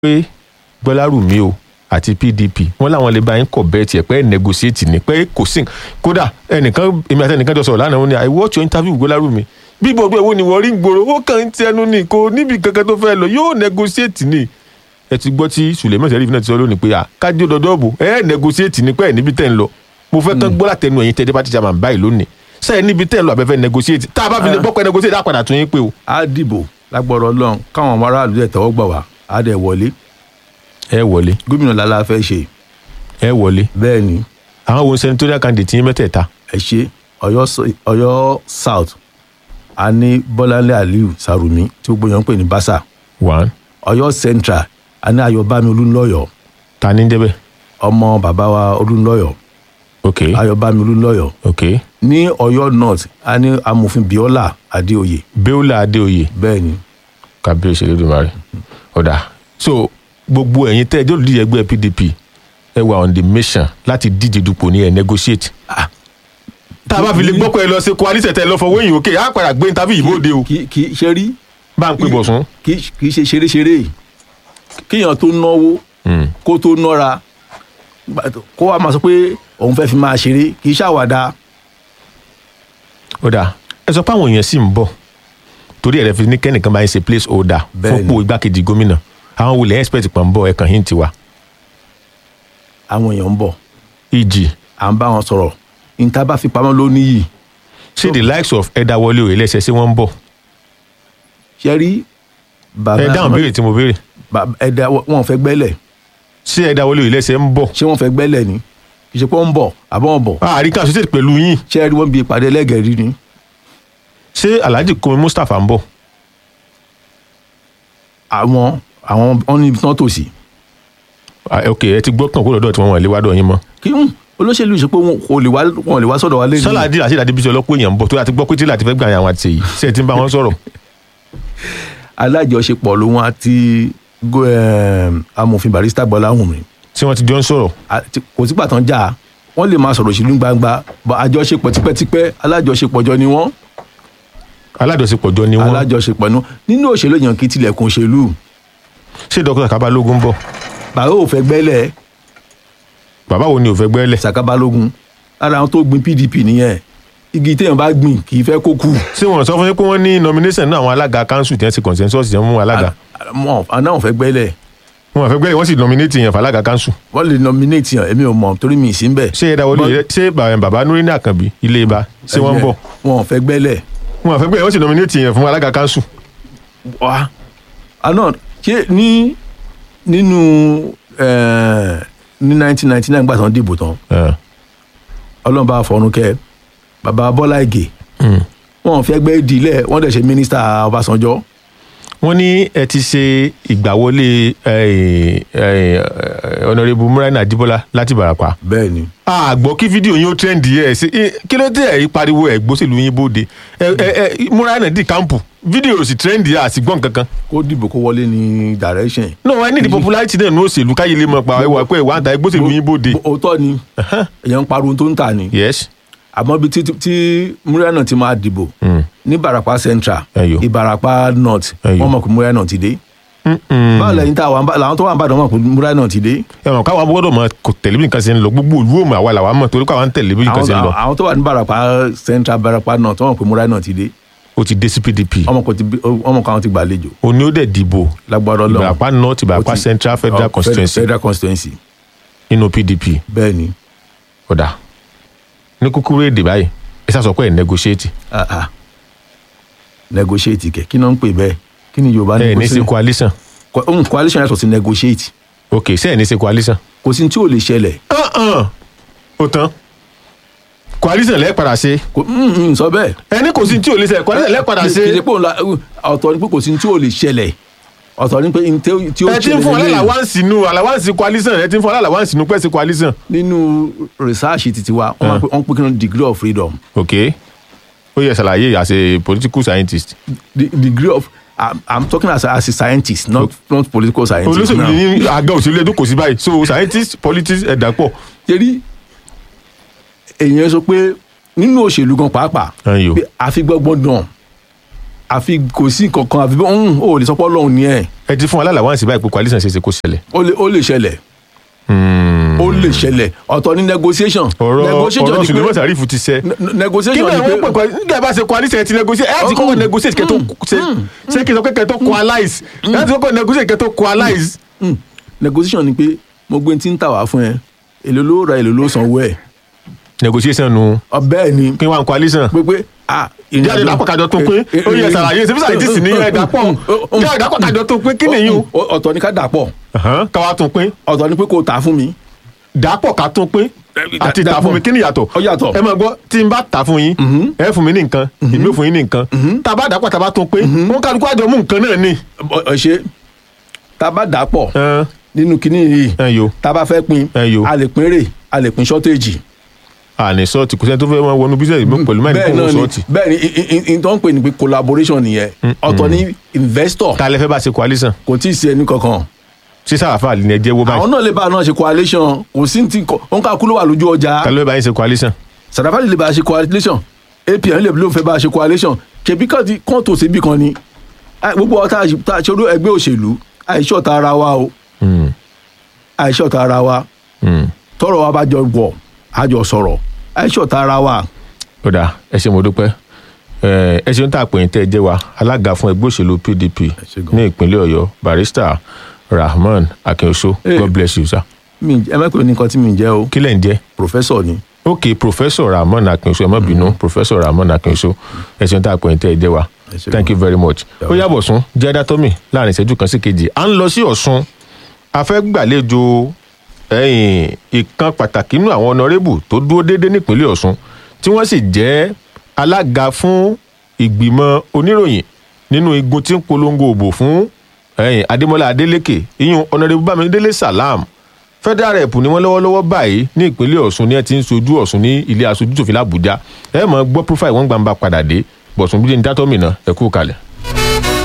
pé gbọ́lárùmí o àti pdp wọ́n láwọn lè bá yín kọ̀ bẹ́ẹ̀ tiẹ̀ pé ẹ̀ negotiate ni pé kò sí kódà ẹnìkan èmi àti ẹnìkan jọ sọ̀rọ̀ lánàá wọn ni i watch your interview with gbọ́lárùmí bí gbogbo èwo ni wọ́n rí gbòòrò ó kàn ń tẹnu ni kò níbi kankan tó fẹ́ lọ yóò negotiate ni ẹ ti gbọ́ tí suleiman sẹ́ríf náà ti sọ lónìí pé à kájí ọdọọdọ bò ẹ negotiate ni pé ẹ níbi tẹ́ ń lọ mo fẹ́ kán gbọ́ látẹnu ẹ̀yin tẹ́ deputy chairman báyìí lónìí sẹ́yìn níbi tẹ́ ń lọ abẹ́fẹ́ negotiate tá a bá fi lè gbọ́ pé negotiate á padà tún yín pé o. á dìbò lágbọ́rọ̀ ọlọ́run káwọn ọmọ aráàlú dẹ̀ tẹ́wọ́ gbà wá á dẹ̀ wọlé ẹ wọlé gómìnà lálá fẹ́ ṣe ẹ wọlé bẹ́ẹ̀ ni àwọn wo senatorial candidate yín mẹ́tẹ̀ẹ̀ta ẹ ṣe ọ̀yọ́ s- ọ̀yọ́ south a ní bọ́láńlé aliu sarumi tí gbogbo yẹn ń pè ní basa one ọ̀yọ́ central a ní ayọ̀bámi olúńlọ́yọ̀ ta ní jẹ́bẹ̀ ọmọ bàbá wa olúńlọ́yọ̀ ok ayọ̀bámi olúńlọ́yọ̀ ok ní ọ̀yọ́ north a ní amòfin biola adéoyè bẹ́ẹ̀lá adéoyè bẹ́ẹ̀ ni kábíyèsí lódùmarè ọ̀dà so gbogbo ẹ̀yin tẹ́ ẹjọ́ olùdíje ẹgbẹ́ pdp ẹ wà on the mission láti díje dupò ní ẹ negotiate. Ah. tá a bá fi lè gbọ́ pé ẹ lọ sí coalition tẹ ẹ lọ fọwọ́ èyí òkè á padà gbé interview yìí bóde o kì kì í ṣe rí bá ń pè bọ̀ sún. kì í kì í ṣe ṣeréṣeré kéèyàn tó náwó kó tó nọ́ra gbà- kó wá máa sọ pé òun fẹ́ fi máa ṣeré kì í ṣàwàdà ọ̀dà ẹ sọ pé àwọn èèyàn sì ń bọ̀ torí ẹ̀rẹ́ fi ní kẹ́nìkan bá ń ṣe place holder Bẹ́ẹ̀ni. fúnpò igbákejì gómìnà àwọn wulẹ̀ expert pọ̀ ń bọ̀ ẹ̀kan hint wa àwọn èèyàn ń bọ̀ eg à ń bá wọn sọ̀rọ̀ níta bá fi pamọ́ ló níyì ṣé the likes of ẹ̀dáwọlé òye lẹ́sẹ̀ ṣé wọ́n ń bọ̀ ṣe rí bàbá ẹ dáhùn béèrè tí mo béèrè bàbá ẹ̀dá wọn ò fẹ́ gbẹ́lẹ̀ ṣé ẹ̀dáwọlé òye lẹ́sẹ̀ ń bọ̀ ṣé wọ́n fẹ́ gbẹ́lẹ̀ ni kì í ṣe pé wọ́n ń bọ̀ àbọ̀ wọn bọ̀ àríkà associate pẹ̀lú yín ṣé rí wọ́n bí ìpàdé ẹlẹ́gẹ̀ẹ́rí ni ṣé alhaji kome mustapha ń bọ̀ àwọn àwọn wọn ní ibi tí wọ́n tò sí Ah, ok ẹ ti gbọ́ kàn kó lọ́dọ̀ tí wọ́n wọ̀n lé wádọ̀ yín mọ́ kí ń olóṣèlú ṣe pé wọn kò lè wá wọn ò lè wá sọ́dọ̀ wa lẹ́yìn sọlá adé àti ìdádébísí ọlọ́pọ̀ èèyàn ń bọ̀ tó yà ti gbọ́ pé tí láti fẹ́ gbà yàn àwọn àti èyí ṣé ẹ ti ń bá wọn sọ̀rọ̀ alájọṣepọ̀ lòun àti go- em, amòfin barista gbọ́láhùn mi tí wọ́n ti jọ ń sọ̀rọ̀ àti- kò sígbà tán jà wọ́n lè máa sọ̀rọ̀ òṣèlú gbangba bọ́ àjọṣepọ̀ tipẹ́tipẹ́ alájọṣepọ̀ jọ ni wọ́n aládọ̀sepọ̀ jọ ni wọ́n alájọṣepọ̀ nu nínú òṣèlú èèyàn kì í tilẹ̀kùn òṣèlú ṣé dókítà kábálógún ń bọ̀ bàbá ò fẹ́ gbẹ́lẹ̀ bàbá wo ni ò fẹ́ gbẹ́lẹ̀ ṣàkábálógún lára àwọn tó gbin pdp nìyẹn igi téèyàn bá gbìn kì í fẹ́ kó kú ṣé wọ́n sọ fún yín pé wọ́n ní nomination náà àwọn alága council tí wọ́n ti consensus yẹn mú alága wọn àwọn fẹ́ gbẹ́lẹ̀ wọn fẹ́ gbẹ́lẹ̀ wọ́n sì nominate yẹn fàlága council wọ́n lè nominate yàn èmi ò mọ̀ torí mi ì sí ń bẹ̀ ṣé ẹ̀dáwọlé òye ṣé bàbá bàbá Nureni Àkànbí ilé ibà ṣé wọ́n ń bọ̀ wọn ò fẹ́ gbẹ́lẹ̀ wọn fẹ́ gbẹ́lẹ̀ wọ́n sì nominate yẹn fún alága council wá àná ṣé ní nínú eh, ní nineteen ninety nine gbà tán dìbò tán Eh, ọlọ́run bá fọ̀run kẹ́ bàbá bọ́lá ìgè mm. wọn ò fẹ́ gbẹ́ ìdílé wọ́n dẹ̀ ṣe mínísítà ọbásanjọ́ wọ́n ní ẹ ti ṣe ìgbàwọlé eh, eh, honourable Muraina Ajibola láti Ìbàràpá bẹ́ẹ̀ ni àgbọ̀ kí fídíò yín ó trend yẹ ẹ̀ sí ẹ, kí ló dé ẹ̀ pariwo ẹ̀ gbósèlú yín bóde ẹ ẹ ẹ Muraina di kámpù fídíò ò sì trend yẹ àsìgbọ́n kankan. kó dìbò kó wọlé ní direction no i need the popularity náà ní òṣèlú káyé lè mọ̀ pa ẹwà pé ìwà àtà gbósèlú yín bóde. òótọ́ ni èèyàn ń pariwo tó ń tà ni yes àmọ́ bí tí tí Muraina ti máa dìbò Mm. ní Ìbàràpá central Ẹyọ. Ìbàràpá north Ẹyọ. wọ́n mọ̀ pé Muraina ti dé Mm-mm. báwo lẹ́yìn tá àwọn làwọn tó wà ń bàdàn mọ̀ pé Muraina ti dé ẹ mọ̀ káwọn gbọ́dọ̀ mọ̀ kò tẹ̀lé bí nǹkan ṣe ń lọ gbogbo olú òmò àwa làwa mọ̀ torí káwọn ń tẹ̀lé bí nǹkan àwọn ṣe ń lọ àwọn tó wà ní Ìbàràpá central Ìbàràpá north wọ́n mọ̀ pé Muraina ti dé ó ti dé sí PDP ọmọ kan ti bí- ọmọ kan ti gbàlejò òní ó dẹ̀ dìbò lágbára Ọlọ́run Ìbàràpá north Ìbàràpá Ó ti- central federal Oh, constituency federal constituency nínú PDP bẹ́ẹ̀ ni ọ̀dà ní kúkúrú èdè báyìí ẹ sá sọ pé ẹ̀ negotiate ah ah negotiate kẹ kí náà ń pè bẹ́ẹ̀ kí ni Yorùbá ẹ̀ ní sí negotiate coalition Co- ohun coalition yàtọ̀ sí negotiate ok ṣé ẹ̀ ní sí coalition. kò sí ní tí ò lè ṣẹlẹ̀ ọ̀hún ó tán coalition lẹ́ẹ̀ padà ṣe kò ń sọ bẹ́ẹ̀ ẹni kò sí tí ò lè ṣe coalition lẹ́ẹ̀ padà kì í ṣe ṣe pé òun la ọ̀tọ̀ ni pé kò sí ní tí ò lè ṣẹlẹ̀ ọ̀tọ̀ ni pé ní tí ó tí ó ẹ ti ń fún lélẹ́yìn. aláwáǹsì nu aláwáǹsì coalition ẹ ti ń fún aláwáǹsì nu pẹ́ẹ́sì coalition. nínú research titi wa wọ́n máa pe- wọ́n pè kí ni degree of freedom ok ó yẹ ṣàlàyé as a political scientist. the degree of I'm, I'm talking as a, as a scientist not not political scientist olóṣèlú now. ní àga òṣèlú ẹdún kò sí báyìí so scientist politics ẹ̀dá pọ̀. torí èèyàn sọ pé nínú òṣèlú gan pàápàá Ẹyọ. pé àfi gbọ́gbọ́n dàn àfi kò sí nǹkan kan àfi bọ́n ò lè sọpọ́ lọ́hùn ni ẹ̀ ẹ ti fún wa lálàá wá sí báyìí pé coalition ṣe é ṣe kó ṣẹlẹ̀. ó lè ó lè ṣẹlẹ̀ ó lè ṣẹlẹ̀ ọ̀tọ̀ ní negotiation ọ̀rọ̀ negotiation ọ̀rọ̀ ni Suleiman pé Sharif ti sẹ́. ne- kí negotiation ni ni àwọn pé pẹ̀pẹ̀ nígbà bá ṣe coalition ẹ ti negotiate ẹ ti kọ́kọ́ negotiate kẹ́ tó ṣe ṣé kí n sọ pé kẹ́ tó coalize ẹ ti kọ́kọ́ negotiate kẹ́ tó coalize. Mm. negotiation ni pé mo gbé tí ń tà wá fún ẹ èlò ló ra èlò ló sanwó ẹ negotiation nu ọbẹ̀ ni kí wọ́n coalition. pé pé ah ìrìn jáde àjò- dàpọ̀ kájọ tó pín Eh, eh, ó yẹ eh, ṣàlàyé ṣe bí scientist ní ẹ dàpọ̀ jáde dàpọ̀ kájọ tó pín kí nìyí o. Ọ- ọ̀tọ̀ ni ká dàpọ̀ káwa tún pín ọ̀tọ̀ ni pé kò tà fún mi dàpọ̀ ká tún pín àti tà fún mi kí ni yàtọ̀ Ó yàtọ̀. ẹ máa gbọ́ tí n bá tà fún yín ẹ fún mi ní nǹkan èmi ò fún yín ní nǹkan tá a bá dàpọ̀ tá a bá tún pín wọn kálukú àjọ mú nǹkan náà ni. Ọ- ọ ṣe tá a bá dàpọ̀ Ẹn, nínú kinní yìí ẹ yo tá a bá fẹ́ pín Ẹ yo. a lè pín rè a lè pín shortage àní sọ́ọ̀tì kò sẹ́ni tó fẹ́ wọn wọnú bísíǹsì mi pẹ̀lú máìlì bẹ́ẹ̀ kó náà wọn ni sọ́ọ̀tì. bẹ́ẹ̀ ni i- i- i- tó ń pè ní pé collaboration nìyẹn ọ̀tọ̀ ni investor ta lẹ fẹ́ bá ṣe coalition kò tí ì sí ẹni kankan sí sàràfà ni ẹ jẹ́ wó àwọn báyìí náà lè bá a náà ṣe coalition kò sí ti kọ òun ká kú ló wà lójú ọjà ta ló fẹ́ bá yín ṣe coalition. sàdáfàlì lè bá a ṣe coalition apn lè ló fẹ́ bá a ṣe coalition ṣebí kan ti kàn tó síbì kan ni Ah, gbogbo ọ̀tá tá a ṣe olú ẹgbẹ́ òṣèlú àìṣọ̀tá ara wa o Hmm, àìṣọ̀tá ara wa hmm. tọ́rọ̀ wa bá jọ wọ̀ a jọ sọ̀rọ̀ àìṣọ̀tá ara wa ó dáa ẹ ṣé mo dúpẹ́ ẹ ẹ ṣeun tá a pè yín tẹ́ ẹ jẹ́ wa alága fún ẹgbẹ́ òṣèlú PDP ṣé gan. ní ìpínlẹ̀ Ọ̀yọ́ barrister Rahmon Akínoṣó Eh. God bless you sir. mi ẹ má pè ní nǹkan tí mi ń jẹ́ o kí lẹ̀ ń jẹ́ professor ni ok professor Rahmon Akínoṣó ẹ má bínú professor Rahmon Akínoṣó ẹ ṣeun tá a pè yín tẹ́ ẹ jẹ́ wa Ẹ ṣé thank you very much ó yàbọ̀ sún jẹ́ dátọ́mì láàrin ìṣẹ́jú kan sí kejì à ń lọ sí Ọ̀ṣun a fẹ́ gbàlejò ẹ̀yìn ìkan pàtàkì nínú àwọn ọ̀nàrẹ́bù tó dúró déédéé nípínlẹ̀ Ọ̀ṣun tí wọ́n sì jẹ́ alága fún ìgbìmọ̀ oníròyìn nínú igun tí ń polongo òbò fún ẹ̀yìn Adémọ́lá Adélékè ìyún ọ̀nàrẹ́bù Bámidélé Salam federal rep ni wọ́n lọ́wọ́lọ́wọ́ báyìí ní ìpínlẹ̀ Ọ̀ṣun ní ẹ ti ń sojú Ọ̀ṣun ní ilé aṣojú tòfin l'Àbújá ẹ mọ̀ gbọ́ profile wọn gbàǹbà padà dé bọ̀sùn bíi ní dátọ́mì náà ẹ kú kalẹ̀.